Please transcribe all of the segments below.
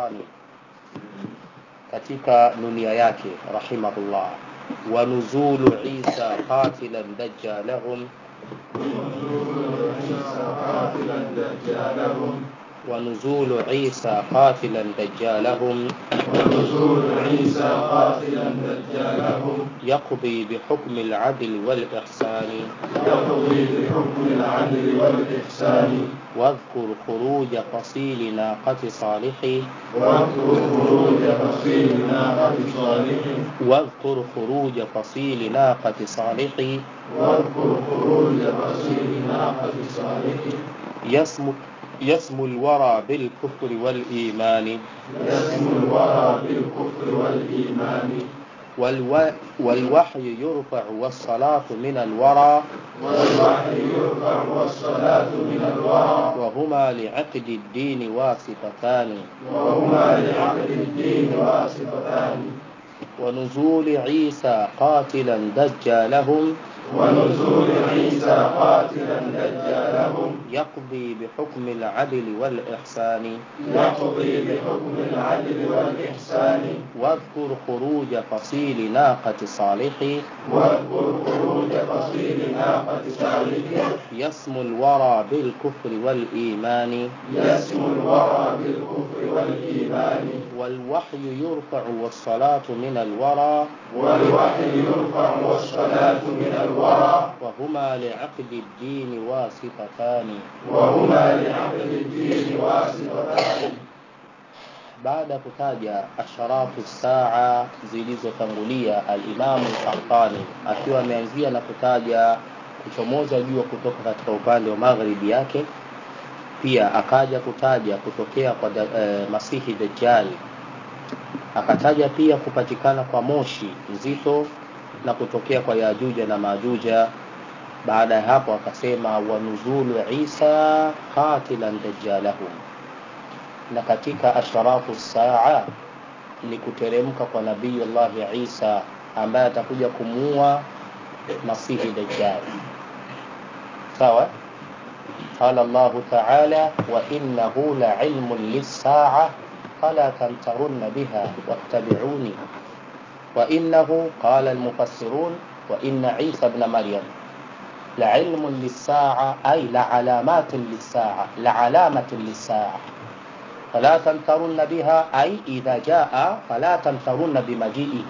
Qahtani katika nunia yake rahimahullah wa nuzulu Isa qatilan dajjalahum ونزول عيسى قاتلا دجالهم ونزول عيسى قاتلا دجالهم يقضي بحكم العدل والإحسان يقضي بحكم العدل والإحسان واذكر خروج فصيل ناقة صالح واذكر خروج فصيل ناقة صالح واذكر خروج فصيل ناقة صالح واذكر خروج فصيل ناقة صالح يسمو يسمو الورى بالكفر والإيمان يسمو الورى بالكفر والإيمان والو... والوحي يرفع والصلاة من الورى والوحي يرفع والصلاة من الورى وهما لعقد الدين واسطتان وهما لعقد الدين واسطتان ونزول عيسى قاتلا دجالهم ونزول عيسى قاتلا دجالهم يقضي بحكم العدل والإحسان يقضي بحكم العدل والإحسان واذكر خروج فصيل ناقة صالح واذكر خروج فصيل ناقة صالح يسمو الورى بالكفر والإيمان يسمو الورى بالكفر والإيمان والوحي يرفع والصلاة من الورى والوحي يرفع والصلاة من الورى وهما لعقد الدين واسطتان وهما لعقد الدين واسطتان baada ya kutaja asharafu saa zilizotangulia alimamu Qahtani akiwa ameanzia na kutaja kuchomoza jua kutoka katika upande wa magharibi yake pia akaja kutaja kutokea kwa da, e, masihi dajjali akataja pia kupatikana kwa moshi nzito na kutokea kwa yajuja na majuja baada ya hapo akasema wanuzulu isa qatilan dajjalahum na katika asharafu saa ni kuteremka kwa nabiyullahi isa ambaye atakuja kumuua masihi dajjal sawa قال الله تعالى وإنه لعلم للساعة فلا تمترن بها واتبعوني وإنه قال المفسرون وإن عيسى ابن مريم لعلم للساعة أي لعلامات للساعة لعلامة للساعة فلا تمترن بها أي إذا جاء فلا تمترن بمجيئه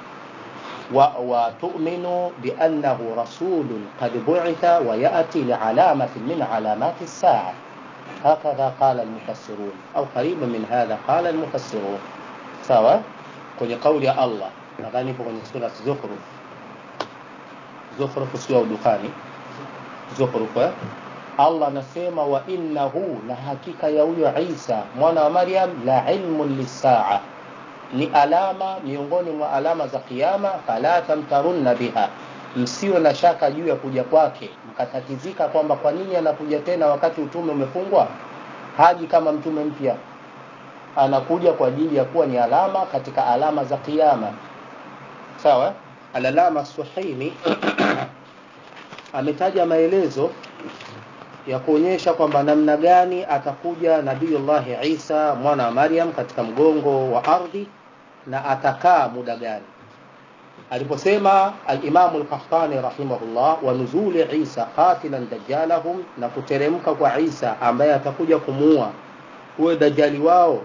وتؤمنوا بأنه رسول قد بعث ويأتي لعلامة من علامات الساعة هكذا قال المفسرون أو قريب من هذا قال المفسرون سواء kwenye kauli ya Allah nadhani ipo kwenye sura Zukhruf Zukhruf sio udukani Zukhruf eh? Allah anasema wa innahu na hakika ya huyo Isa mwana wa Maryam la ilmun lisaa ni alama miongoni mwa alama za kiyama fala tamtarunna biha msiwe na shaka juu ya kuja kwake mkatatizika kwamba kwa nini anakuja tena wakati utume umefungwa haji kama mtume mpya anakuja kwa ajili ya kuwa ni alama katika alama za kiyama sawa alalama suhaimi ametaja maelezo ya kuonyesha kwamba namna gani atakuja nabiyullahi Isa mwana wa Maryam katika mgongo wa ardhi na atakaa muda gani aliposema al-Imam al-Qahtani rahimahullah wa nuzuli Isa qatilan dajjalahum na kuteremka kwa Isa ambaye atakuja kumuua huyo dajjali wao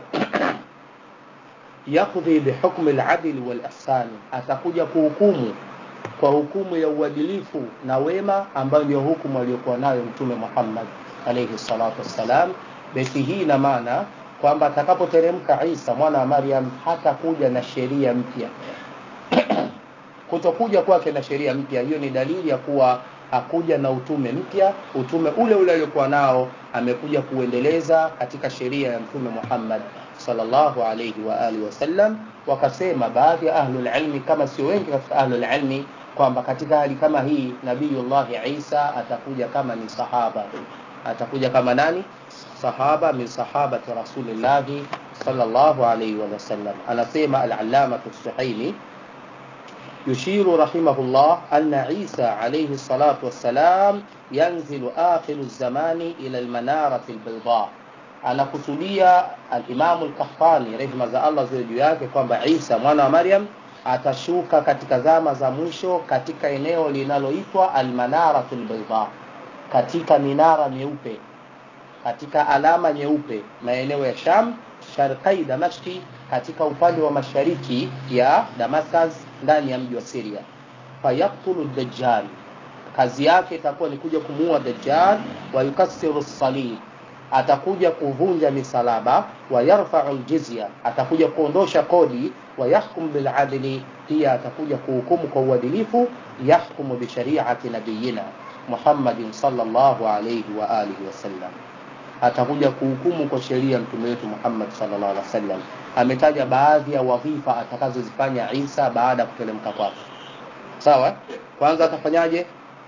yakudhi bihukmi al-adl wal-ihsan atakuja kuhukumu kwa hukumu ya uadilifu na wema ambayo ndio hukumu aliyokuwa nayo mtume Muhammad alayhi salatu wassalam basi hii ina maana kwamba atakapoteremka Isa mwana wa Maryam hatakuja na sheria mpya kutokuja kwake na sheria mpya hiyo ni dalili ya kuwa hakuja na utume mpya utume ule ule aliokuwa nao amekuja kuendeleza katika sheria ya mtume Muhammad sallallahu alayhi wa alihi wasallam wakasema baadhi ya ahlul ilmi kama sio wengi katika ahlul ilmi kwamba katika hali kama hii nabiyullahi Isa atakuja kama ni sahaba atakuja kama nani sahaba min sahabati rasulillahi sallallahu alayhi wa sallam anasema al-allama as-suhaimi يشير رحمه الله أن عيسى عليه الصلاة والسلام ينزل آخر الزمان إلى المنارة البيضاء anakusudia alimamu lkahtani rehma za allah ziwe juu yake kwamba isa mwana wa maryam atashuka katika zama za mwisho katika eneo linaloitwa almanaratu lbaida katika minara myeupe katika alama nyeupe maeneo ya sham sharkai damashki katika upande wa mashariki ya damascus ndani ya mji wa siria fayaktulu dajjal kazi yake itakuwa ni kuja kumuua dajjal wayukasiru salib atakuja kuvunja misalaba wayarfau ljizya atakuja kuondosha kodi wayahkum biladli pia atakuja kuhukumu kwa uadilifu yahkumu bishariati nabiyina muhammadin salllahu alaihi wa alihi wasallam atakuja kuhukumu kwa sheria mtume wetu muhammad salllah alih wasallam ametaja baadhi ya wadhifa atakazozifanya isa baada ya kutelemka kwake sawa kwanza atafanyaje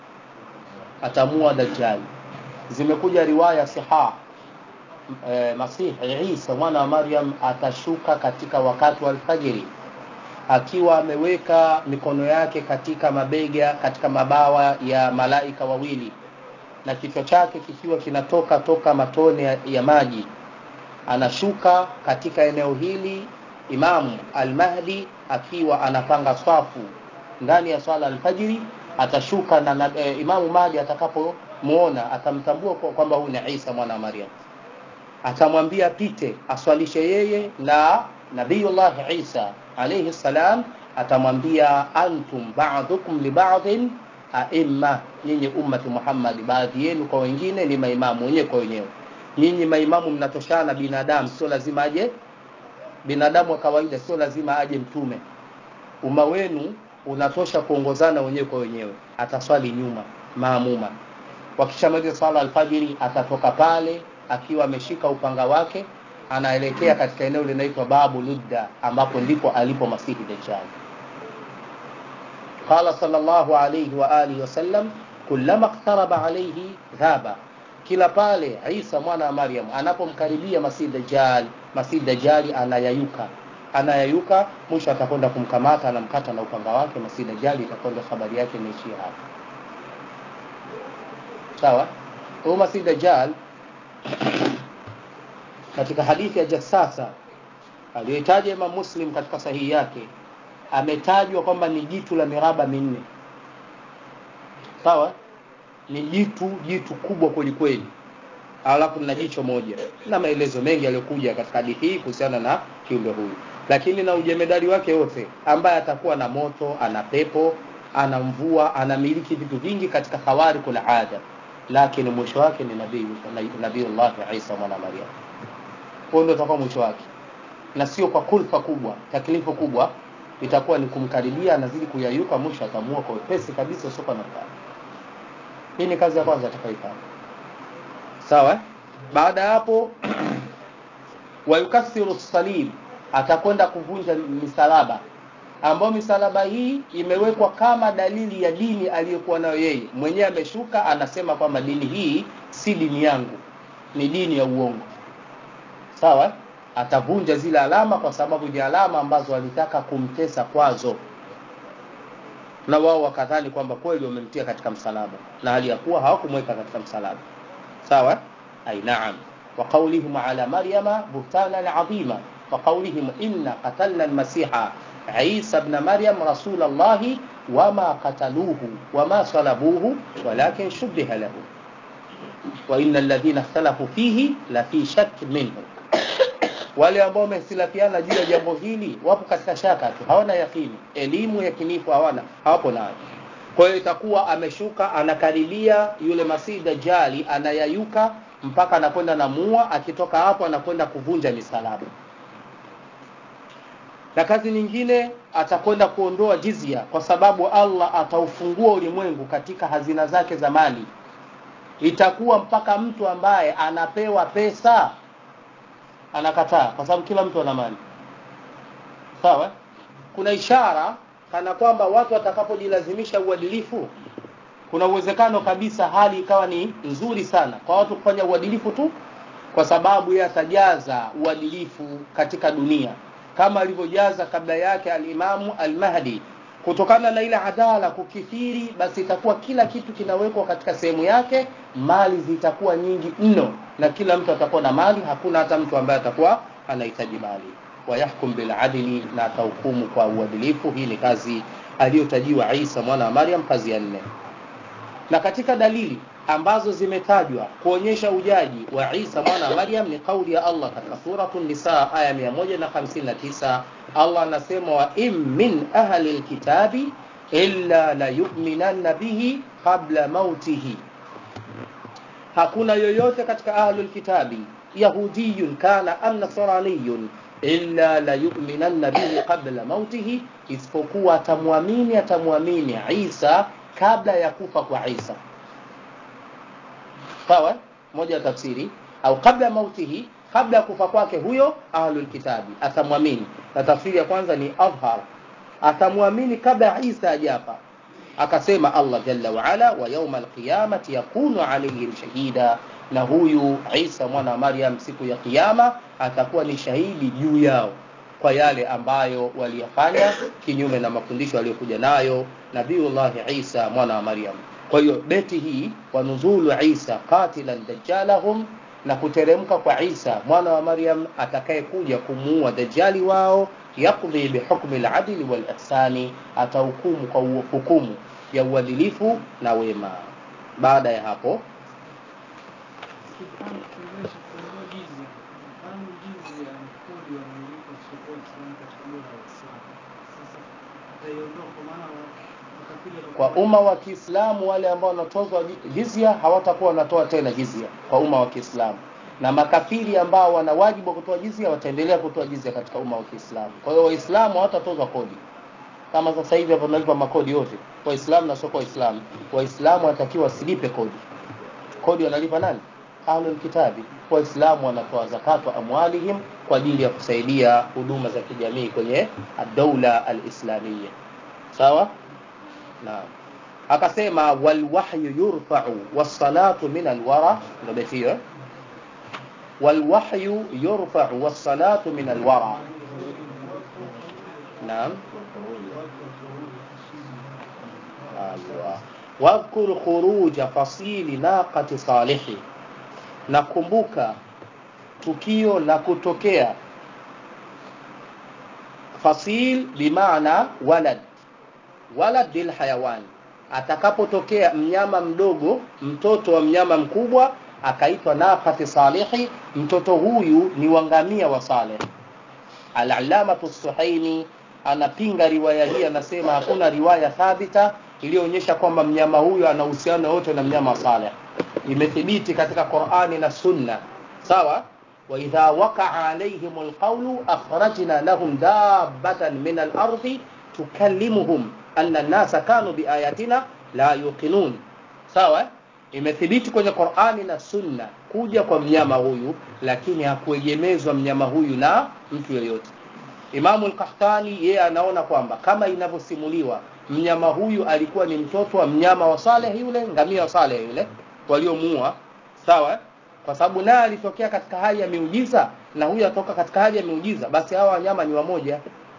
atamua dajjali zimekuja riwaya siha e, masihi isa mwana wa maryam atashuka katika wakati wa alfajiri akiwa ameweka mikono yake katika mabega katika mabawa ya malaika wawili na kichwa chake kikiwa kinatoka toka matone ya, ya maji anashuka katika eneo hili imamu almahdi akiwa anapanga swafu ndani ya swala alfajiri atashuka na, na e, imamu mahdi atakapomwona atamtambua kwamba huyu ni isa mwana wa maryam atamwambia apite aswalishe yeye na nabiyullah isa alaihi salam atamwambia antum badukum libadin aima nyinyi ummati muhammadi baadhi yenu kwa wengine ni maimamu wenyewe kwa wenyewe nyinyi maimamu mnatoshana binadamu sio lazima aje binadamu wa kawaida sio lazima aje mtume umma wenu unatosha kuongozana wenyewe kwa wenyewe ataswali nyuma maamuma wakishamaliza swala alfajiri atatoka pale akiwa ameshika upanga wake anaelekea katika eneo linaitwa babu ludda ambapo ndipo alipo masihi dajjal qala sallallahu alayhi wa alihi wasallam kullama iqtaraba alayhi dhaba kila pale isa mwana wa maryam anapomkaribia masihi dajjal masihi dajjali anayayuka anayayuka mwisho atakwenda kumkamata anamkata na upanga wake masihi dajjali itakwenda habari yake imeishia hapo sawa huyu masihi dajjal katika hadithi ya jassasa aliyoitaja imam muslim katika sahihi yake ametajwa kwamba ni jitu la miraba minne sawa ni jitu jitu kubwa kwelikweli alafu na jicho moja na maelezo mengi yaliyokuja katika hadithi hii kuhusiana na kiumbe huyu lakini na ujemedari wake wote ambaye atakuwa na moto ana pepo ana mvua anamiliki vitu vingi katika khawariqul ada lakini mwisho wake ni nabii nabiiullah isa mwana maryam huo ndio utakuwa mwisho wake na sio kwa kulfa kubwa taklifu kubwa itakuwa ni kumkaribia anazidi kuyayuka mwisho atamua kwa wepesi kabisa usiokuwa na mtani hii ni kazi ya kwanza atakayoifanya sawa baada ya hapo wayukasiru salib atakwenda kuvunja misalaba ambayo misalaba hii imewekwa kama dalili ya dini aliyokuwa nayo yeye mwenyewe ameshuka anasema kwamba dini hii si dini yangu ni dini ya uongo sawa atavunja zile alama kwa sababu ni alama ambazo walitaka kumtesa kwazo na wao wakadhani kwamba kweli wamemtia katika msalaba na hali ya kuwa hawakumweka katika msalaba sawa ai naam wa qaulihim ala maryama buhtanan adhima wa qaulihim inna qatalna almasiha عيسى ابن مريم رسول الله وما قتلوه وما صلبوه ولكن شبه له وإن الذين اختلفوا فيه لفي شك منه wale ambao wamehitilafiana juu ya jambo hili wapo katika shaka tu hawana yakini elimu yakinifu hawana hawapo nayo kwa hiyo itakuwa ameshuka anakaribia yule masihi dajali anayayuka mpaka anakwenda na mua akitoka hapo anakwenda kuvunja misalaba na kazi nyingine atakwenda kuondoa jizia kwa sababu allah ataufungua ulimwengu katika hazina zake za mali itakuwa mpaka mtu ambaye anapewa pesa anakataa kwa sababu kila mtu ana mali sawa kuna ishara kana kwamba watu watakapojilazimisha uadilifu kuna uwezekano kabisa hali ikawa ni nzuri sana kwa watu kufanya uadilifu tu kwa sababu yeye atajaza uadilifu katika dunia kama alivyojaza kabla yake alimamu almahdi kutokana na ile adala kukithiri basi itakuwa kila kitu kinawekwa katika sehemu yake mali zitakuwa nyingi mno na kila mtu atakuwa na mali hakuna hata mtu ambaye atakuwa anahitaji mali wayahkum biladili na atahukumu kwa uadilifu hii ni kazi aliyotajiwa isa mwana wa maryam kazi ya nne na katika dalili ambazo zimetajwa kuonyesha ujaji wa isa mwana wa maryam ni kauli ya allah katika suratu nisa aya 159 allah anasema wa in min ahli lkitabi illa layuminanna bihi qabla mautihi hakuna yoyote katika ahlu lkitabi yahudiyun kana am nasraniyun illa layuminanna bihi qabla mautihi isipokuwa atamwamini atamwamini isa kabla ya kufa kwa isa sawa moja ya tafsiri au kabla ya mautihi kabla ya kufa kwake huyo ahlul kitabi atamwamini na tafsiri ya kwanza ni adhhar atamwamini kabla ya isa ajafa akasema allah jalla waala wa yauma alqiyamati yakunu alaihim shahida na huyu isa mwana wa maryam siku ya kiyama atakuwa ni shahidi juu yao kwa yale ambayo waliyafanya kinyume na mafundisho aliyokuja nayo nabiullahi isa mwana wa maryam kwa hiyo beti hii wanuzulu isa qatilan dajjalahum na kuteremka kwa isa mwana wa maryam atakayekuja kumuua dajjali wao yakdhi bihukmi ladili walihsani atahukumu kwa hukumu ya uadilifu na wema baada ya hapo kwa umma wa Kiislamu wale ambao wanatozwa jizya hawatakuwa wanatoa tena jizya kwa umma wa Kiislamu, na makafiri ambao wana wajibu wa kutoa jizya wataendelea kutoa jizya katika umma wa Kiislamu. Kwa hiyo Waislamu hawatatozwa kodi kama sasa hivi hapo tunalipa makodi yote Waislamu na sio Waislamu. Waislamu wanatakiwa wasilipe kodi. Kodi wanalipa nani? Ahlul Kitabi. Waislamu wanatoa zakatu amwalihim kwa ajili ya kusaidia huduma za kijamii kwenye ad-daula al-islamiyya. Sawa? Naam. Akasema walwahyu yurfa'u was-salatu min al-wara, ndio beti hiyo. Walwahyu yurfa'u was-salatu min al-wara. Naam. Aywa. Wadhkur khuruja fasili naqati salihi, nakumbuka tukio la kutokea fasil bimaana walad walad lil hayawan, atakapotokea mnyama mdogo, mtoto wa mnyama mkubwa akaitwa naqati salihi, mtoto huyu ni wangamia wa Saleh. Al-Allamatu Suhaimi anapinga riwaya hii, anasema hakuna riwaya thabita iliyoonyesha kwamba mnyama huyu ana uhusiano wote na mnyama wa Saleh. Imethibiti katika Qur'ani na Sunna, sawa wa idha waqa'a alayhim alqawlu akhrajna lahum dabbatan min al-ardi tukallimuhum anna an-nasa kanu biayatina la yuqinun. Sawa, imethibiti kwenye Qur'ani na Sunna kuja kwa mnyama huyu, lakini hakuegemezwa mnyama huyu na mtu yeyote. Imamu al-Qahtani yeye anaona kwamba kama inavyosimuliwa mnyama huyu alikuwa ni mtoto wa mnyama wa Saleh yule, ngamia wa Saleh yule waliomuua, sawa kwa sababu naye alitokea katika hali ya miujiza na huyu atoka katika hali ya miujiza, basi hawa wanyama ni wamoja.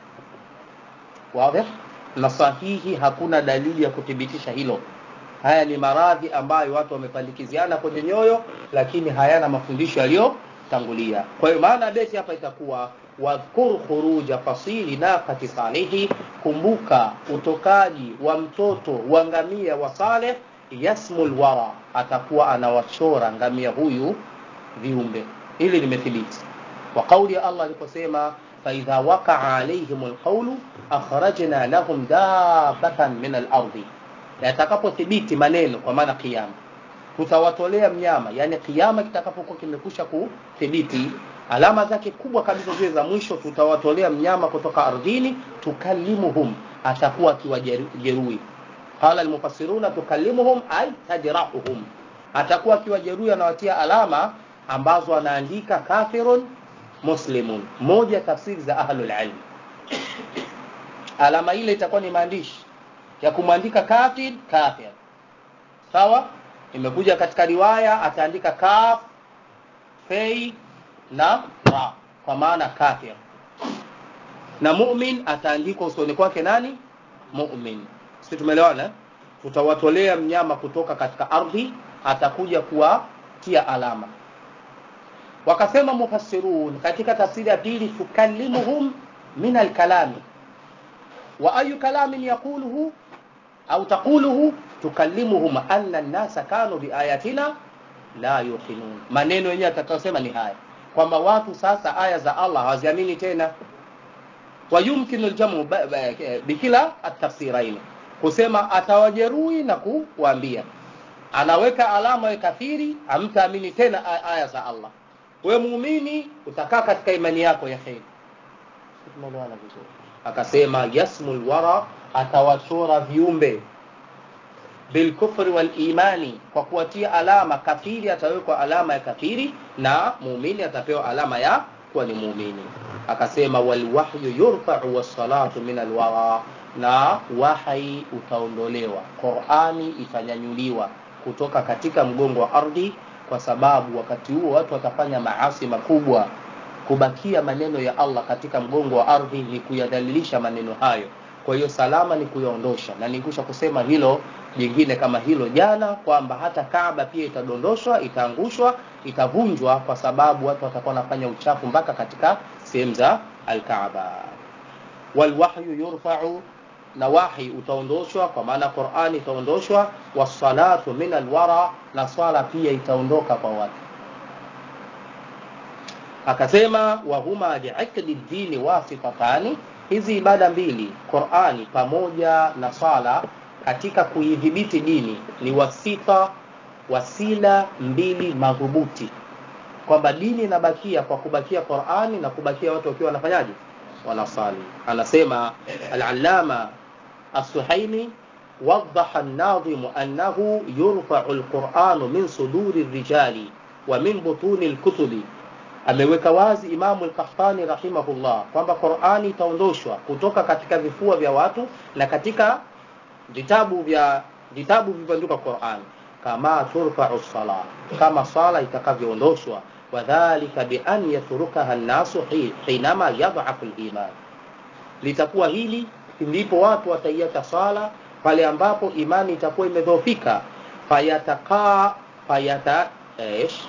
Wazi na sahihi, hakuna dalili ya kuthibitisha hilo. Haya ni maradhi ambayo watu wamepandikiziana kwenye nyoyo, lakini hayana mafundisho yaliyotangulia. Kwa hiyo maana beti hapa itakuwa wadhkur khuruja fasili naqati salihi, kumbuka utokaji wa mtoto wa ngamia wa Saleh yasmul wara, atakuwa anawachora ngamia huyu viumbe. Hili limethibiti kwa kauli ya Allah aliposema faidha waqaa alaihim alqawlu akhrajna lahum dabbatan min alardi, yatakapothibiti maneno kwa maana kiyama, tutawatolea mnyama, yani kiyama kitakapokuwa kimekusha kuthibiti alama zake kubwa kabisa zile za mwisho, tutawatolea mnyama kutoka ardhini, tukallimuhum, atakuwa akiwajeruhi qala almufassiruna tukallimuhum ay tajrahuhum, atakuwa akiwajeruhi, anawatia alama ambazo anaandika kafirun muslimun. Moja tafsiri za ahlul ilm, alama ile itakuwa ni maandishi ya kumwandika kafir kafir, sawa. Imekuja katika riwaya ataandika kaf fei na ra, kwa maana kafir, na mu'min ataandikwa usoni kwake nani mu'min si tumeelewana tutawatolea mnyama kutoka katika ardhi atakuja kuwatia alama wakasema mufassirun katika tafsiri ya pili tukallimuhum min alkalami wa ayu kalamin yaquluhu au taquluhu tukallimuhum anna an-nasa kanu biayatina la yuqinun maneno yenyewe atakayosema ni haya kwamba watu sasa aya za Allah hawaziamini tena wayumkinu aljamu bikila atafsiraini kusema atawajeruhi na kuwaambia anaweka alama ya kafiri amtaamini tena aya za Allah wewe muumini utakaa katika imani yako ya kheri tumeelewana vizuri akasema yasmul wara atawachora viumbe bilkufri wal imani kwa kuwatia alama kafiri atawekwa alama ya kafiri na muumini atapewa alama ya kuwa ni muumini akasema walwahyu yurfa'u wassalatu min alwara na wahai utaondolewa qurani itanyanyuliwa kutoka katika mgongo wa ardhi kwa sababu wakati huo watu watafanya maasi makubwa kubakia maneno ya allah katika mgongo wa ardhi ni kuyadhalilisha maneno hayo kwa hiyo salama ni kuyaondosha na nikusha kusema hilo jingine kama hilo jana kwamba hata kaaba pia itadondoshwa itaangushwa itavunjwa kwa sababu watu watakuwa wanafanya uchafu mpaka katika sehemu za alkaaba walwahyu yurfau na wahi utaondoshwa kwa maana qurani itaondoshwa wassalatu min alwara na swala pia itaondoka kwa watu akasema wahuma liikdi dini wasitatani hizi ibada mbili qurani pamoja na swala katika kuidhibiti dini ni wasita wasila mbili madhubuti kwamba dini inabakia kwa kubakia qurani na kubakia watu wakiwa wanafanyaje wanasali anasema alalama السحيمي وضح الناظم أنه يرفع القرآن من صدور الرجال ومن بطون الكتب ameweka wazi imamu lkahtani rahimahullah kwamba qurani itaondoshwa kutoka katika vifua vya watu na katika vitabu vya vitabu vilivyoandikwa qurani kama turfau sala kama sala itakavyoondoshwa wadhalika bian yatrukaha nnasu hinama yadhafu liman litakuwa hili ndipo watu wataiacha swala pale ambapo imani itakuwa imedhoofika fayatakaa fayata ish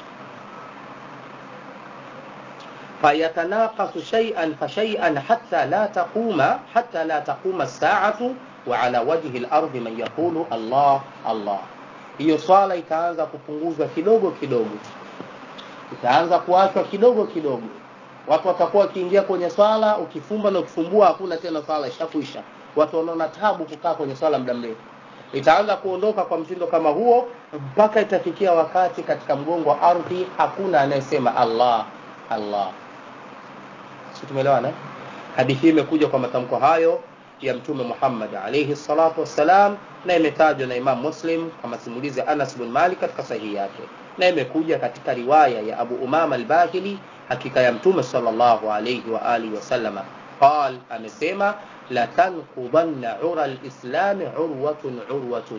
fayatanaqasu shay'an fa shay'an hatta la taquma hatta la taquma as-sa'atu wa ala wajhi al-ardi man yaqulu Allah Allah hiyo swala itaanza kupunguzwa kidogo kidogo itaanza kuachwa kidogo kidogo watu watakuwa wakiingia kwenye swala ukifumba na ukifumbua hakuna tena swala ishakuisha watu wanaona tabu kukaa kwenye swala muda mrefu itaanza kuondoka kwa mtindo kama huo mpaka itafikia wakati katika mgongo wa ardhi hakuna anayesema allah allah si tumeelewana hadithi hii imekuja kwa matamko hayo ya mtume muhammad alaihi salatu wassalam na imetajwa na imam muslim kwa masimulizi ya anas bin malik katika sahihi yake na imekuja katika riwaya ya abu umama albahili hakika ya mtume sallallahu alayhi wa alihi wasallama qal amesema la tanqudanna ura lislami urwatun urwatun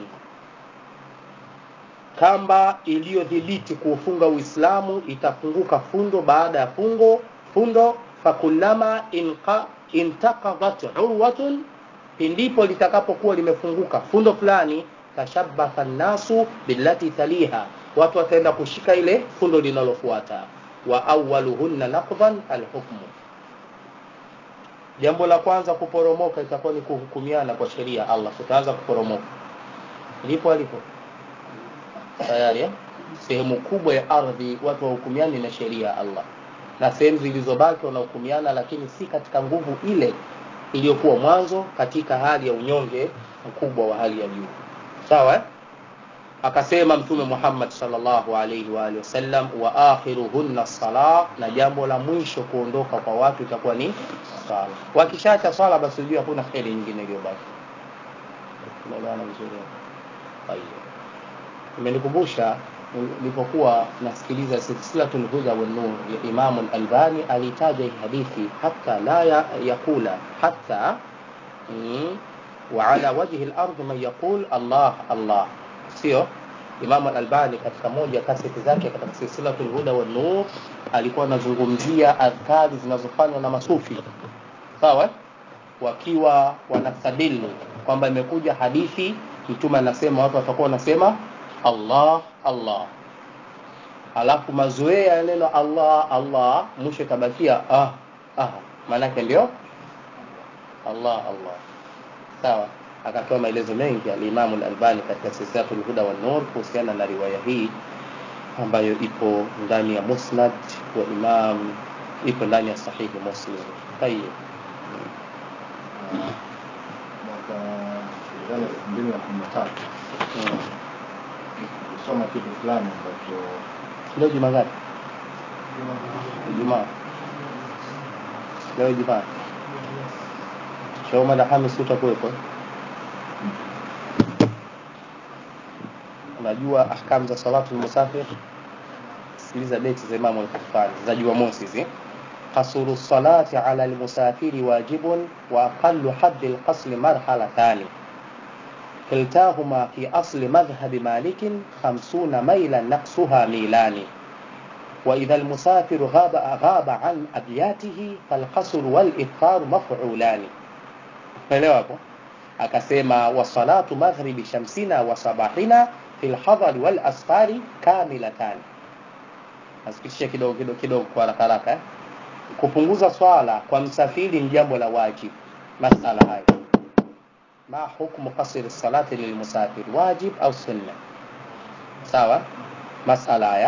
kamba iliyodhibiti kuufunga uislamu itafunguka fundo baada ya fungo fundo fakullama intaqadat urwatun pindipo litakapokuwa limefunguka fundo fulani tashabaha nnasu billati taliha watu wataenda kushika ile fundo linalofuata wa awaluhunna naqdan alhukmu jambo la kwanza kuporomoka itakuwa ni kuhukumiana kwa sheria allah tutaanza kuporomoka lipo alipo tayari eh? sehemu kubwa ya ardhi watu wahukumiani na sheria ya allah na sehemu zilizobaki wanahukumiana lakini si katika nguvu ile iliyokuwa mwanzo katika hali ya unyonge mkubwa wa hali ya juu sawa eh? akasema mtume muhammad salllahu alaihi waalihi wasallam wa akhiruhunna sala na jambo la mwisho kuondoka kwa watu itakuwa ni sala wakishaacha swala basi ujue hakuna kheri nyingine iliyobaki unaelewana vizuri imenikumbusha nilipokuwa nasikiliza silsilatu lhuda wannur ya imamu lalbani alitaja hii hadithi hata la ya, yakula hata mm, waala wajhi lardi man yaqul allah allah sio imamu al-albani katika moja ya kaseti zake katika silsilatul huda wa nur alikuwa anazungumzia adhkari zinazofanywa na masufi sawa wakiwa wanastadili kwamba imekuja hadithi mtume anasema watu watakuwa wanasema allah allah alafu mazoea ya neno allah allah mwisho itabakia ah ah maanake ndio allah allah sawa akatoa maelezo mengi alimamu lalbani katika silsilatu lhuda wanur kuhusiana na riwaya hii ambayo ipo ndani ya musnad wa imam ipo ndani ya sahihi muslim tayib mwaka nadhani elfu mbili na kumi na tatu mm. kusoma kitu fulani ambacho leo juma ngapi ijumaa leo ijumaa shauma na hamis utakuwepo unajua ahkamu za salatu lmusafir sikiliza beti za imamu alkufani za jumamosi hizi qasuru salati ala lmusafiri wajibun wa aqalu haddi lqasli marhalatani كلتاهما في أصل مذهب مالك خمسون ميلا نقصها ميلان وإذا المسافر غاب, غاب عن أبياته فالقصر والإفطار مفعولان فلو hapo akasema wasalatu maghribi shamsina wa sabahina fi lhadhari wal asfari kamilatan nasikitisha kidogo kidogo kidogo kwa haraka haraka eh? kupunguza swala kwa msafiri ni jambo la wajibu masala hayo ma hukmu qasri salati lilmusafir wajib au sunna sawa masala haya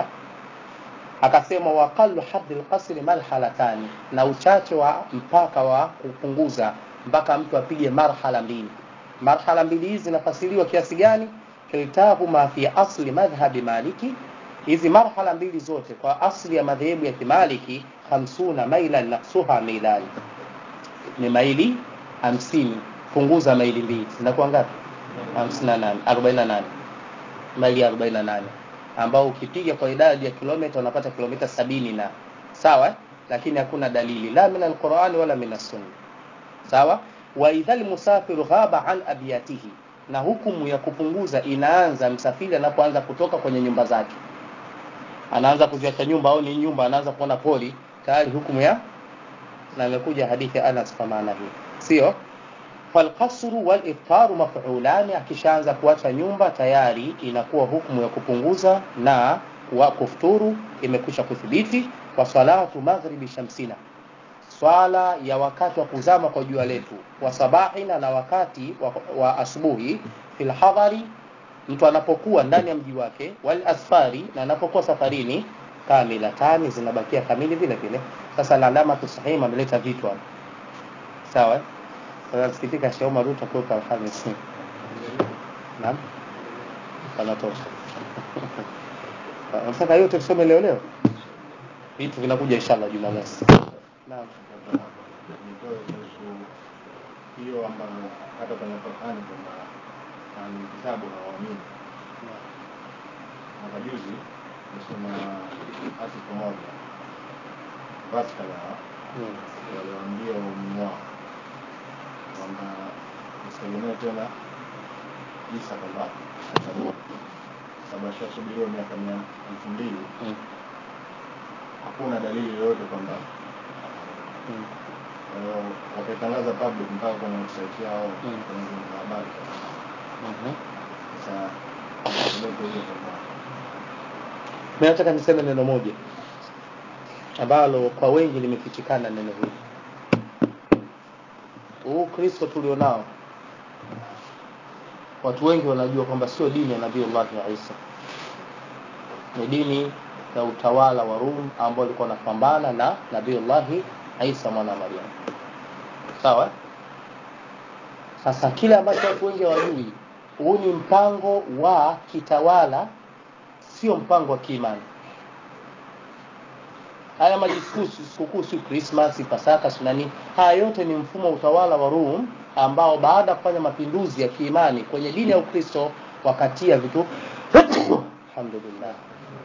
akasema waqalu haddi lqasri marhalatani na uchache wa mpaka wa kupunguza mpaka mtu apige marhala mbili marhala mbili hizi zinafasiriwa kiasi gani kiltahuma fi asli madhhabi maliki hizi marhala mbili zote kwa asli ya madhehebu ya kimaliki hamsuna mailan naksuha milani ni maili hamsini punguza maili mbili zinakuwa ngapi hamsini na nane arobaini na nane maili arobaini na nane ambao ukipiga kwa idadi ya kilomita unapata kilomita sabini na sawa eh? lakini hakuna dalili la min alqurani wala min assunna sawa wa idha lmusafiru ghaba an abiyatihi na hukumu ya kupunguza inaanza msafiri anapoanza kutoka kwenye nyumba zake anaanza kuziacha nyumba au ni nyumba anaanza kuona poli tayari hukumu ya na imekuja hadithi ya anas kwa maana hii sio falqasru waliftaru mafulani akishaanza kuacha nyumba tayari inakuwa hukumu ya kupunguza na wa kufuturu imekwisha kuthibiti wa salatu maghribi shamsina swala ya wakati wa kuzama kwa jua letu wa sabahina na wakati wa, wa asubuhi fil hadhari mtu anapokuwa ndani ya mji wake wal asfari na anapokuwa safarini kamilatani zinabakia kamili vile vile sasa alamatu sahihi ameleta vitu hapo sawa sasa sikitika Shauma Ruto kwa Alhamisi naam panatosha nataka yote tusome leo leo vitu vinakuja inshallah Jumamosi naam nitoe kuhusu hiyo ambayo hata kwenye Qur'ani kuna ahli kitabu na waamini. Mwaka juzi nisoma article moja basi kadhaa Mm. waliwaambia waumini wao kwamba usitegemee tena Isa kwamba atarudi, sababu ashasubiriwa miaka mia elfu mbili Mm. hakuna dalili yoyote kwamba Mm. Kwa hiyo wakaitangaza public mpaka kwenye website yao Mm. kwenye vyombo vya habari. Mhm. Sasa kidogo hiyo kwamba Mimi nataka niseme neno moja ambalo kwa wengi limefichikana neno hili. Huu Kristo tulionao watu wengi wanajua kwamba sio dini ya Nabii Allah Isa, ni dini ya utawala wa Rum ambao ulikuwa unapambana na Nabii Allah Isa mwana wa Maryam. Sawa? Sasa kile ambacho watu wengi hawajui, huu ni mpango wa kitawala sio mpango wa kiimani. Haya majisukusu sikukuu, si Krismasi, Pasaka, si nani, haya yote ni mfumo wa utawala wa Rum ambao baada ya kufanya mapinduzi ya kiimani kwenye dini ya Ukristo wakatia vitu alhamdulillah,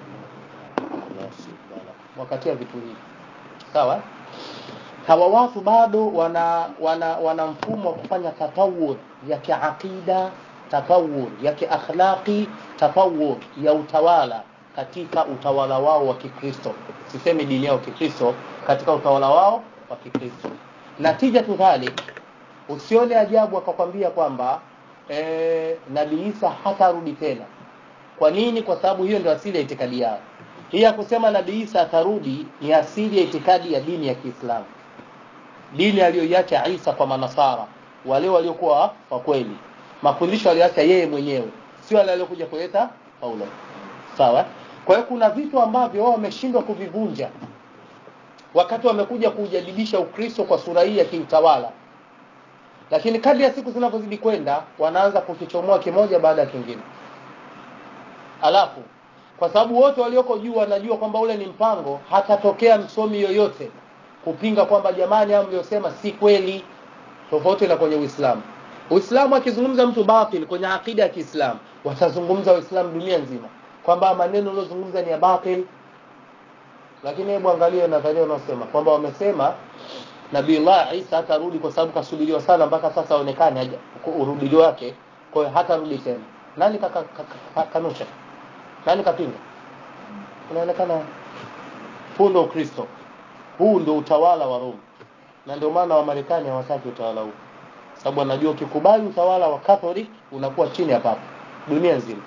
wakatia vitu hivi sawa. Hawa watu bado wana wana wana mfumo wa kufanya tatawur ya kiaqida, tatawur ya kiakhlaqi, tatawur ya utawala katika utawala wao wa Kikristo. Sisemi dini yao Kikristo, katika utawala wao wa Kikristo. Natija tu dhalik, usione ajabu akakwambia kwamba e, nabii isa hatarudi tena kwa nini kwa sababu hiyo ndio asili ya itikadi yao hii ya kusema nabii isa atarudi ni asili ya itikadi ya dini ya kiislamu dini aliyoiacha isa kwa manasara wale waliokuwa wa kweli mafundisho aliyoacha yeye mwenyewe sio wale waliokuja kuleta paulo sawa kwa hiyo kuna vitu ambavyo wao wameshindwa kuvivunja wakati wamekuja kujadidisha ukristo kwa sura hii ya kiutawala lakini kadri ya siku zinavyozidi kwenda wanaanza kukichomoa kimoja baada ya kingine alafu kwa sababu wote walioko juu wanajua kwamba ule ni mpango hatatokea msomi yoyote kupinga kwamba jamani hao mliosema si kweli tofauti na kwenye uislamu uislamu akizungumza mtu batil kwenye akida ya kiislamu watazungumza waislamu dunia nzima kwamba maneno uliozungumza ni ya batil lakini hebu angalia nadharia unaosema kwamba wamesema nabiullah isa hatarudi kwa sababu kasubiriwa sana mpaka sasa aonekane urudili wake kwa hiyo hatarudi tena nani kaka, kaka, kaka, kanusha nani kapinga inaonekana huu ndo ukristo huu ndo utawala wa rome na ndio maana wamarekani hawataki utawala huu sababu wanajua ukikubali utawala wa catholic unakuwa chini ya papa dunia nzima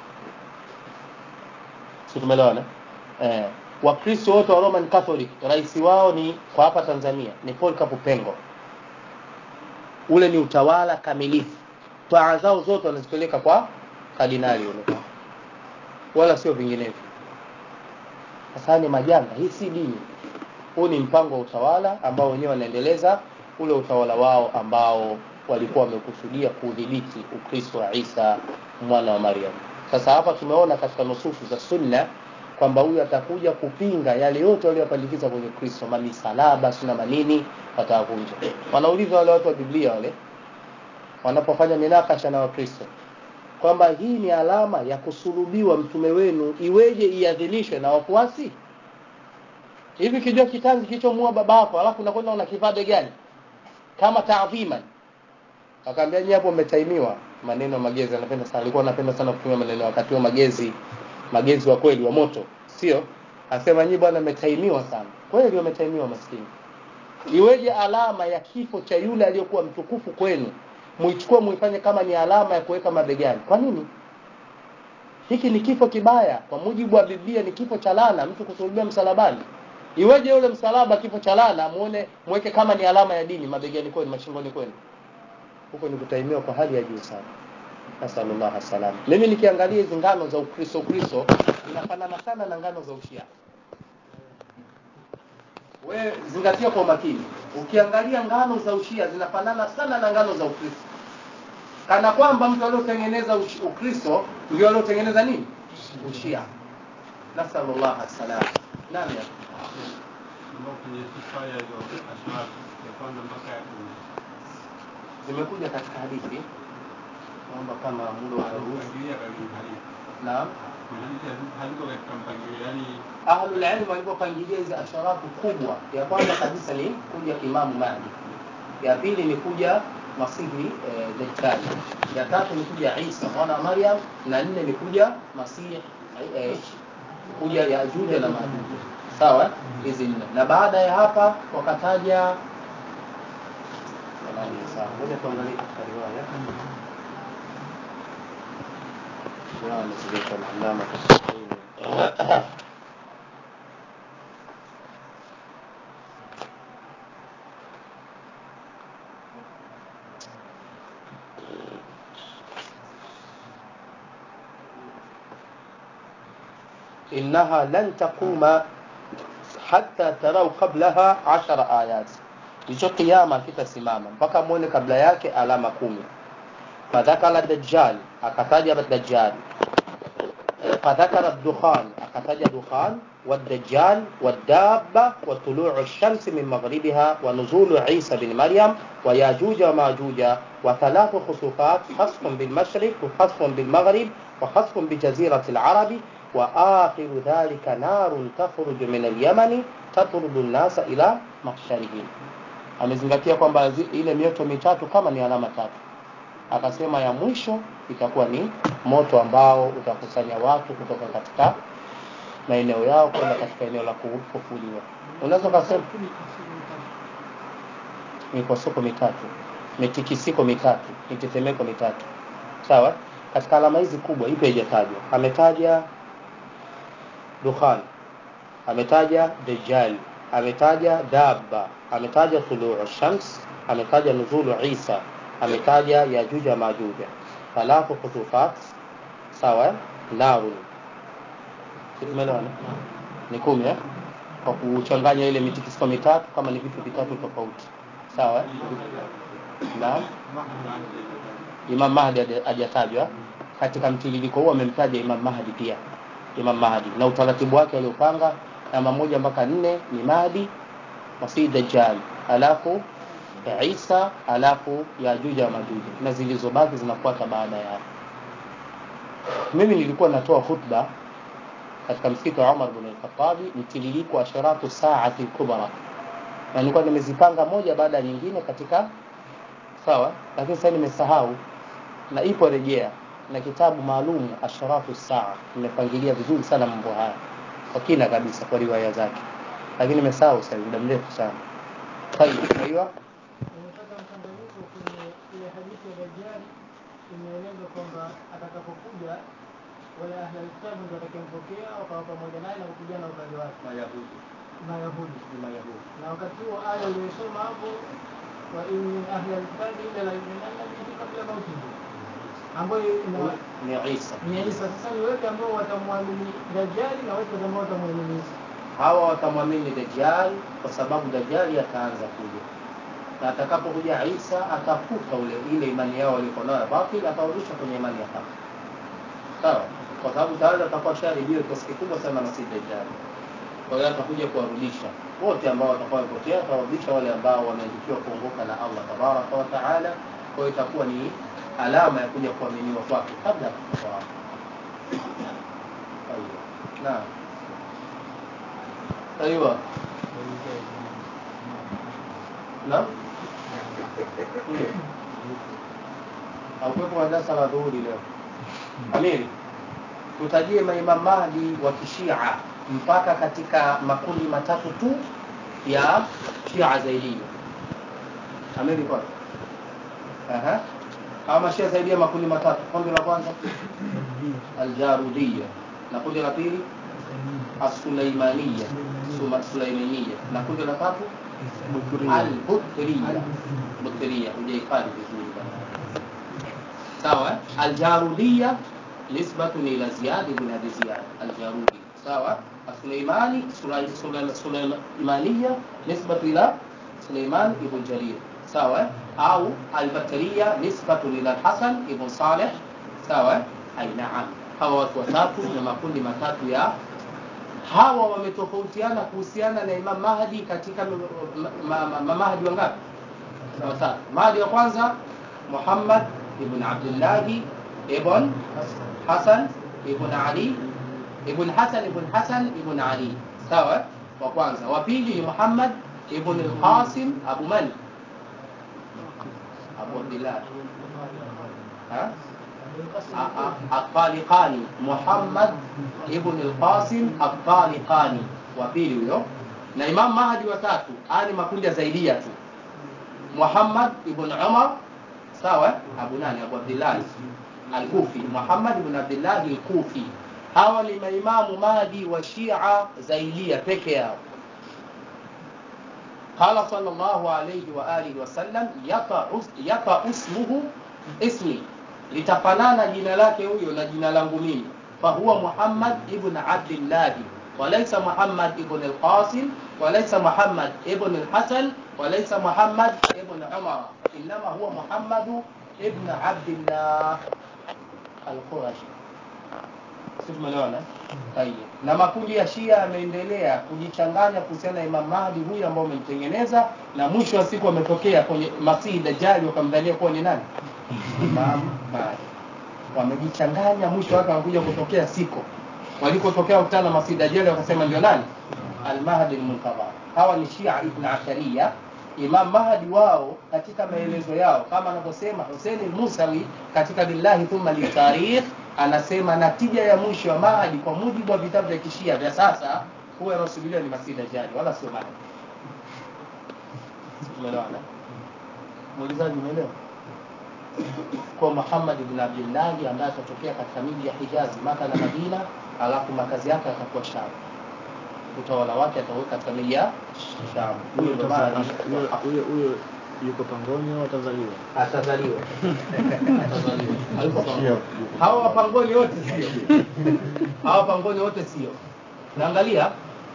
si tumeelewana eh, wakristo wote wa roman catholic rais wao ni kwa hapa tanzania ni polkapu pengo ule ni utawala kamilifu taa zao zote wanazipeleka kwa kardinali ule wala sio vinginevyo sasa ni majanga hii si dini huu ni mpango wa utawala ambao wenyewe wanaendeleza ule utawala wao ambao walikuwa wamekusudia kudhibiti ukristo wa isa mwana wa maryam sasa hapa tumeona katika nususu za sunna kwamba huyu atakuja kupinga yale yote waliopandikiza kwenye kristo mamisalaba sina manini watawavunja wanauliza wale watu wa biblia wale wanapofanya minakasha na wakristo kwamba hii ni alama ya kusulubiwa mtume wenu iweje iadhimishwe na wafuasi hivi kijua kitanzi kilichomua baba yako alafu unakwenda unakivaa begani kama taadhiman akaambia nyie hapo mmetaimiwa maneno magezi anapenda sana alikuwa anapenda sana kutumia maneno wakati wa magezi magezi wa kweli wa moto sio asema nyie bwana mmetaimiwa sana kweli wametaimiwa maskini iweje alama ya kifo cha yule aliyokuwa mtukufu kwenu muichukue muifanye kama ni alama ya kuweka mabegani kwa nini hiki ni kifo kibaya kwa mujibu wa biblia ni kifo cha lana mtu kusulubiwa msalabani iweje yule msalaba kifo cha lana muone mweke kama ni alama ya dini mabegani kwenu mashingoni kwenu huko ni kutaimiwa kwa hali ya juu sana nasalullah salam mimi nikiangalia hizi ngano za ukristo ukristo zinafanana sana na ngano za ushia we zingatia kwa umakini ukiangalia ngano za ushia zinafanana sana na ngano za ukristo kana kwamba mtu aliotengeneza ukristo ndio aliotengeneza nini ushia nasalullah salam nani zimekuja katika hadithi naomba kama muda utaruhusu naam ahlulilmu walivyopangilia hizi asharafu kubwa ya kwanza kabisa ni kuja imamu mahdi ya pili ni kuja masihi eh, dajjali ya tatu ni kuja isa mwana wa maryam na nne ni kuja masihi eh, kuja yajuja na majuja sawa hizi nne na baada ya hapa wakataja ngoja tuangalie katika riwaya riwaya amezileta alama إنها لن تقوم حتى تروا قبلها عشر آيات hicho kiama kitasimama mpaka muone kabla yake alama kumi fadhakara dajjal akataja dajjal fadhakara dukhan akataja dukhan والدجال والدابة وطلوع الشمس من مغربها ونزول عيسى بن مريم وياجوج وماجوج وثلاث خسوفات خسف بالمشرق وخسف بالمغرب وخسف بجزيرة العرب وآخر ذلك نار تخرج من اليمن تطرد الناس إلى محشرهم amezingatia kwamba ile mioto mitatu kama ni alama tatu akasema ya mwisho itakuwa ni moto ambao utakusanya watu kutoka katika maeneo yao kwenda katika eneo la kufufuliwa unaweza ukasema mipasuko mitatu mitikisiko mitatu mitetemeko mitatu sawa katika alama hizi kubwa ipi haijatajwa ametaja dukhan ametaja dajjal ametaja dabba ametaja tuluu shams ametaja nuzulu isa ametaja yajuja majuja thalathu khutufat sawa narun tumeelewana ni kumi eh? kwa kuchanganya ile mitikisiko mitatu kama ni vitu vitatu tofauti sawa naam Imam Mahdi hajatajwa katika mtiririko huu amemtaja Imam Mahdi pia Imam Mahdi na utaratibu wake aliopanga namba moja mpaka nne ni Mahdi Masih Dajjal alafu Isa alafu Yajuja wa Majuja na zilizobaki zinafuata baada ya mimi nilikuwa natoa khutba katika msikiti wa Umar bin al-Khattab mtiririko wa sharatu saati kubra na nilikuwa nimezipanga moja baada ya nyingine katika sawa lakini sasa nimesahau na ipo rejea na kitabu maalum asharatu saa nimepangilia vizuri sana mambo haya kwa kina kabisa kwa riwaya zake lakini nimesahau sasa muda mrefu sana طيب ايوه Nimepata mchanganyiko kwenye ile hadithi ya Dajjal imeelezwa kwamba atakapokuja wale ahli kitabu ndio watakampokea wakawa pamoja naye na kupigana upande wake mayahudi Mayahudi. ni mayahudi Na wakati huo aya uliyosoma hapo wa in min ahli alkitabi illa la yu'minanna bihi qabla mautihi ambayo ina ni Isa ni Isa. Sasa ni wepi ambao watamwamini Dajjali na wepi ambao watamwamini Isa? hawa watamwamini Dajjal kwa sababu Dajjali ataanza kuja na atakapokuja Isa atafuta ule ile imani yao walikuwa nayo ya batil atawarudisha kwenye imani ya haki sawa kwa sababu tayari atakuwa shahidi kiasi kikubwa sana na si Dajjal kwa hiyo atakuja kuwarudisha wote ambao watakuwa wamepotea atawarudisha wale ambao wameandikiwa kuongoka na Allah tabaraka wa taala kwa hiyo itakuwa ni alama ya kuja kuaminiwa kwake kabla ya kufa kwake Aiyo. naam ايوه نعم haukuwepo na darasa la dhuhuri leo amiri tutajie maimam mahdi wa kishia mpaka katika makundi matatu tu ya shia zaidia amiri kwa Aha. hawa mashia zaidia makundi matatu kundi la kwanza aljarudia na kundi la pili السليمانية ثم السليمانية نقول la tatu البطرية بطرية hujaifadhi vizuri bana sawa eh? aljarudia nisbatun ila ziyad ibn abi ziyad aljarudi sawa السليماني سليمانية نسبة إلى سليمان ابن جرير sawa au albatria nisbatun ila Hasan ibn Saleh sawa ai naam hawa watu watatu na makundi matatu ya hawa wametofautiana kuhusiana na Imam Mahdi katika ma- ma- ma- Mahdi wangapi? Watatu. Mahdi wa kwanza Muhammad ibn Abdullah ibn Hasan ibn Ali ibn Hasan ibn Hasan ibn Ali. Sawa? Wa kwanza. Wa pili ni Muhammad ibn al-Qasim Abu Man. Abu Abdullah. Ha? الطالقاني محمد ابن القاسم الطالقاني wa pili huyo na Imam Mahdi wa tatu ani makundi ya zaidia tu Muhammad ibn Umar sawa Abu nani Abu Abdullah al-Kufi Muhammad ibn Abdullah al-Kufi hawa ni maimamu Mahdi wa Shia zaidia peke yao قال صلى الله عليه وآله وسلم يطأ يطأ اسمه اسمي litafanana jina lake huyo na jina langu mimi fahuwa Muhammad ibn Abdullah walaysa Muhammad ibn al-Qasim walaysa Muhammad ibn al-Hasan walaysa Muhammad ibn Umar inma huwa Muhammad ibn Abdullah al-Qurashi Tumeelewana? Tayeb. Na makundi ya Shia yameendelea kujichanganya kuhusiana na Imam Mahdi huyu ambao umemtengeneza na mwisho wa siku wametokea kwenye Masihi Dajjal wakamdhania kuwa ni nani? Imam Mahdi. Wamejichanganya mwisho wake wanakuja kutokea siko. Walikotokea kukutana na Masihi Dajjal wakasema ndio nani? Al-Mahdi al-Muntadhar. Hawa ni Shia Ibn Ashariya. Imam Mahdi wao katika maelezo yao kama anavyosema Hussein al-Musawi katika Billahi thumma li-Tarikh anasema natija ya mwisho wa Mahdi kwa mujibu wa vitabu vya Kishia vya sasa huwa yanasubiriwa ni Masihi Dajjal wala sio Mahdi. Umeelewana? muulizaji umeelewa kwa Muhammad ibn Abdillahi ambaye atatokea katika miji ya Hijazi Maka na Madina alafu makazi yake atakuwa Sham utawala wake ataweka katika miji ya Sham huyo ndo maana Huyo- huyo huyo yuko pangoni au atazaliwa atazaliwa atazaliwa Hayuko pangoni. hawa wapangoni wote sio hawa wapangoni wote sio naangalia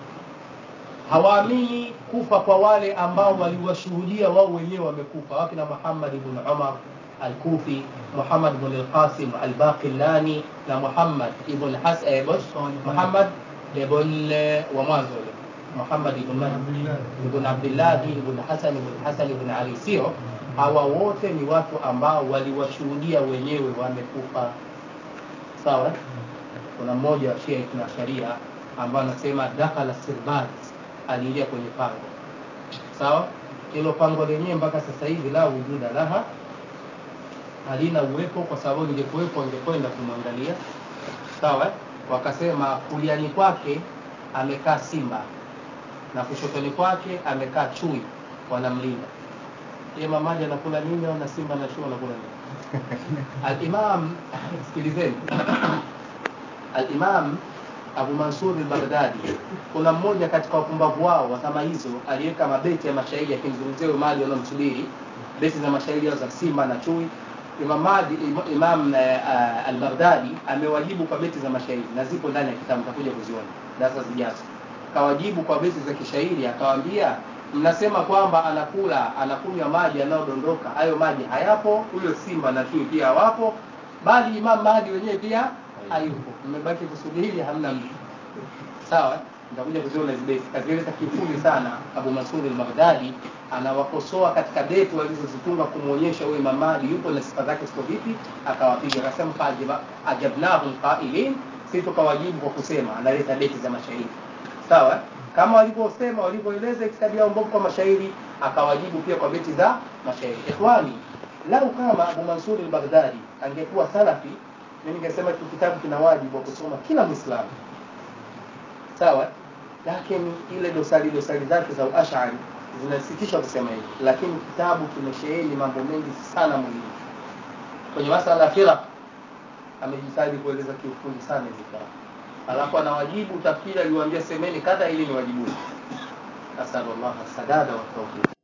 hawaamini kufa kwa wale ambao waliwashuhudia wao wenyewe wamekufa wakina Muhammad ibn Umar al-Kufi Muhammad ibn al-Qasim al-Baqillani na Muhammad ibn Has eh, boss, Muhammad ibn eh, wa mwanzo yule Muhammad ibn Man- ibn Abdullah ibn Hasan ibn Hasan ibn Ali sio hawa wote ni watu ambao waliwashuhudia wenyewe wamekufa sawa eh? kuna mmoja wa Shia na sharia ambaye anasema dakhala sirbat aliingia kwenye pango sawa hilo pango lenyewe mpaka sasa hivi la wujuda laha halina uwepo kwa sababu lingekuwepo angekwenda kumwangalia sawa eh? wakasema kuliani kwake amekaa simba na kushotoni kwake amekaa chui wanamlinda ye mamaji anakula nini au na simba na chui anakula nini alimam sikilizeni alimam abu mansur al-baghdadi kuna mmoja katika wapumbavu wao wa kama hizo aliweka mabeti ya mashairi akimzungumzia huyo mali wanaomsubiri beti za mashairi yao za simba na chui imam madi Im- imam eh, uh, al-baghdadi amewajibu kwa beti za mashairi na zipo ndani ya kitabu takuja kuziona darasa zijazo kawajibu kwa beti za kishairi akawaambia mnasema kwamba anakula anakunywa maji yanayodondoka hayo maji hayapo huyo simba na chui pia hawapo bali imam mahdi wenyewe pia hayupo mmebaki kusubiri hamna mtu sawa nitakuja kuziona hizi beti kazieleza kiufundi sana abu masud al-baghdadi anawakosoa katika beti walizozitunga kumwonyesha huyo imam mahdi yupo na sifa zake ziko vipi akawapiga akasema fajiba ajabnahum qailin si tukawajibu kwa kusema analeta beti za mashairi sawa kama walivyosema walivyoeleza itikadi yao mbovu kwa mashairi akawajibu pia kwa beti za mashairi ikhwani lau kama abu mansur al-baghdadi angekuwa salafi mimi ningesema hiki kitabu kina wajibu wa kusoma kila mwislamu sawa lakini ile dosari dosari zake za uashari zinasikitisha kusema hivi lakini kitabu kimesheheni mambo mengi sana muhimu kwenye masala ya firaq amejitahidi kueleza kiufundi sana hizi firaq alafu anawajibu tafsiri aliwaambia semeni kadha ili ni wajibuni asalullah sadada wa tawfiq